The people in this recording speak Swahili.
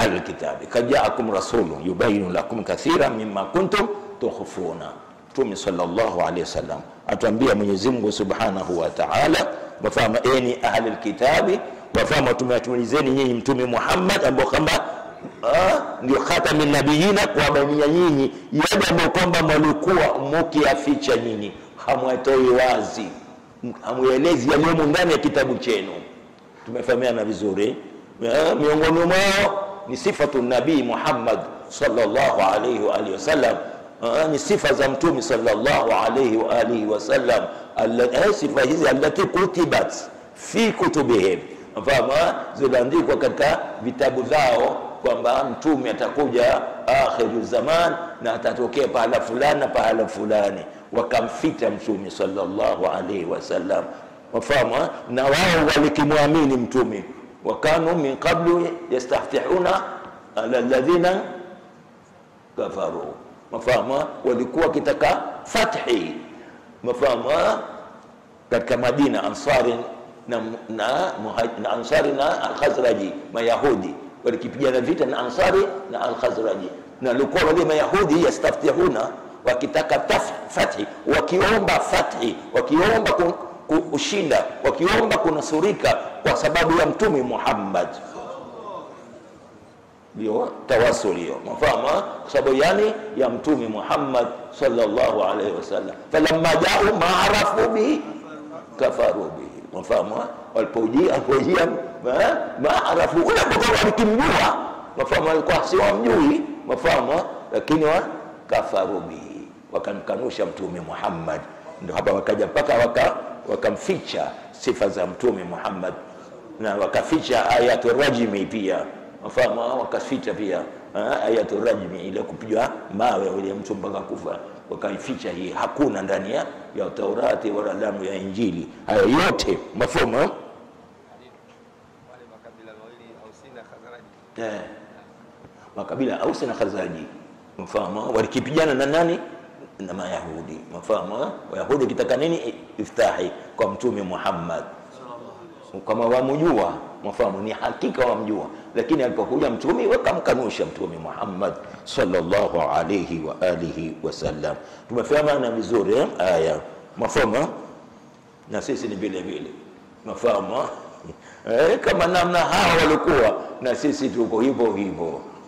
ahli lkitabi kad jaakum rasulun yubayinu lakum kathira mima kuntum tukhfuna mtume sallallahu alaihi wasallam atuambia mwenyezi mungu subhanahu wa taala wafama eni ahli lkitabi wafama tumewatumilizeni nyinyi mtume muhammad ambao kwamba ah, ndio khatami nabiyina kuwabainia nyinyi yale ambayo kwamba mwalikuwa mukiyaficha nyinyi hamwatoi wazi hamuelezi yaliyomo ndani ya kitabu chenu tumefahamiana vizuri Eh, miongoni mwao ni sifatu nabii muhammad sallallahu alaihi wa alihi wasallam Ah, ni sifa za mtume sallallahu alaihi wa alihi wasallam Alla- eh, sifa hizi allati kutibat fi kutubihim fahamu eh, ziliandikwa katika vitabu vyao kwamba mtume atakuja akhiru zaman na atatokea pahala fulani na pahala fulani wakamfita mtume sallallahu alaihi wasallam wafahamu eh? na wao walikimwamini mtume wakanu min qablu yastaftihuna ala ladhina kafaru mafahamu walikuwa wakitaka fathi mafahamu katika madina ansari na, na, muhaj- na ansari na alkhazraji mayahudi walikipigana vita na ansari na alkhazraji na walikuwa wale mayahudi yastaftihuna wakitaka taf- fathi wakiomba fathi wakiomba ku, ku, kushinda wakiomba kunusurika kwa sababu ya mtume muhammad ndio tawasul hiyo mafahamu eh? kwa sababu yani ya mtume muhammad sallallahu alaihi wasallam falamma jau maarafu bihi kafaru bihi mafahamu eh? walipojia walipojia eh? maarafu ule ambao walikimjua mafahamu walikuwa si wamjui mafahamu eh? lakini wa kafaru bihi wakamkanusha mtume muhammad ndio hapa wakaja mpaka waka wakamficha sifa za mtume muhammad na wakaficha ayatu rajmi pia mafahamu ah, wakaficha pia ah, ayatu rajmi ile kupigwa mawe ile mtu mpaka kufa wakaificha hii hakuna ndani ya, ya taurati wala damu ya injili hayo yote mafahamu eh? wale makabila mawili Ausi na Khazraji eh, makabila ausi na khazraji mfahamu walikipigana na nani na mayahudi mfahamu wayahudi kitaka nini iftahi kwa mtume muhammad kama wamjua mfahamu ni hakika wamjua lakini alipokuja mtume wakamkanusha mtume muhammad sallallahu alayhi wa alihi wasallam tumefahamana vizuri eh? aya mafahamu eh? na sisi ni vile vile mafahamu eh, kama namna hawa walikuwa na sisi tuko hivyo hivyo